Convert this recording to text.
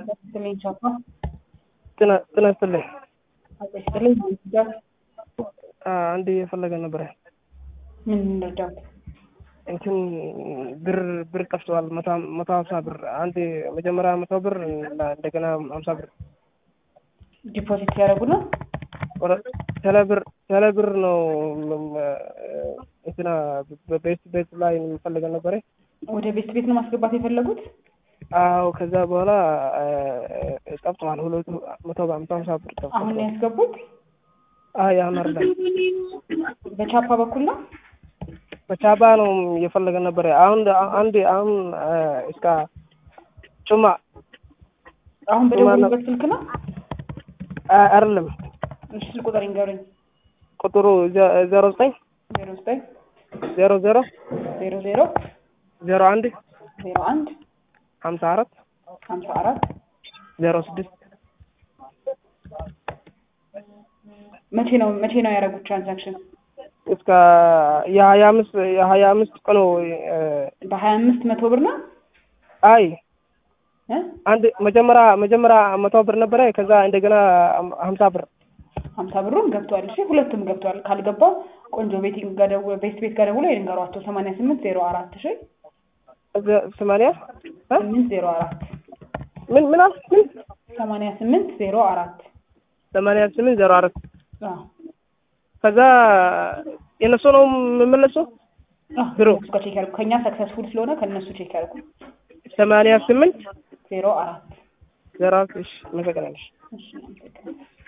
ይስጥልኝ ቻፓ ጤና ጤና ይስጥልኝ። አጤ ይስጥልኝ እንርዳት። አንድ የፈለገ ነበረ ምን እንርዳት? እንትን ብር ብር ጠፍተዋል። መቶ ሀምሳ ብር አንድ መጀመሪያ መቶ ብር እንደገና ሀምሳ ብር ዲፖዚት ሲያደርጉ ነው። ቴሌ ብር ቴሌ ብር ነው እንትና በቤት ቤት ላይ የምፈልገው ነበረ። ወደ ቤት ቤት ነው ማስገባት የፈለጉት? አዎ ከዛ በኋላ ጠፍተዋል። ሁለቱ መቶ በአምሳ ሀምሳ ብር ጠፍተዋል። አሁን ነው ያስገቡት? አይ አሁን አይደለም በቻፓ በኩል ነው። በቻባ ነው እየፈለገ ነበረ። አሁን አንድ አሁን እስከ ጩማ አሁን በደወሉበት ስልክ ነው። አይደለም እሺ ስልክ ቁጥር ይንገሩኝ። ቁጥሩ ዜሮ ዘጠኝ ዜሮ ዘጠኝ ዜሮ ዜሮ ዜሮ ዜሮ ዜሮ አንድ ዜሮ አንድ ሀምሳ አራት ሀምሳ አራት ዜሮ ስድስት መቼ ነው መቼ ነው ያደረጉት ትራንዛክሽን? እስከ የሀያ አምስት የሀያ አምስት ቀኑ በሀያ አምስት መቶ ብር ነው። አይ እ አንድ መጀመሪያ መጀመሪያ መቶ ብር ነበረ። ከዛ እንደገና ሀምሳ ብር ሀምሳ ብሩን ገብቷል። እሺ ሁለቱም ገብቷል። ካልገባው ቆንጆ ቤቲንግ ጋር ደውሎ ቤት ቤት ጋር ደውሎ ይንገሯቸው። ሰማንያ ስምንት ዜሮ አራት እሺ ሰማንያ ስምንት ዜሮ አራት ምን ምን አል- ምን ሰማንያ ስምንት ዜሮ አራት ሰማንያ ስምንት ዜሮ አራት አዎ ከዛ የነሱ ነው የምመለሰው ብሩ እሱ ጋር ቼክ ያድርጉ። ከእኛ ሰክሰስፉል ስለሆነ ከእነሱ ቼክ ያድርጉ። ሰማንያ ስምንት ዜሮ አራት ዜሮ አራት እሺ መሰገናለሽ እሺ አመሰግናለሁ።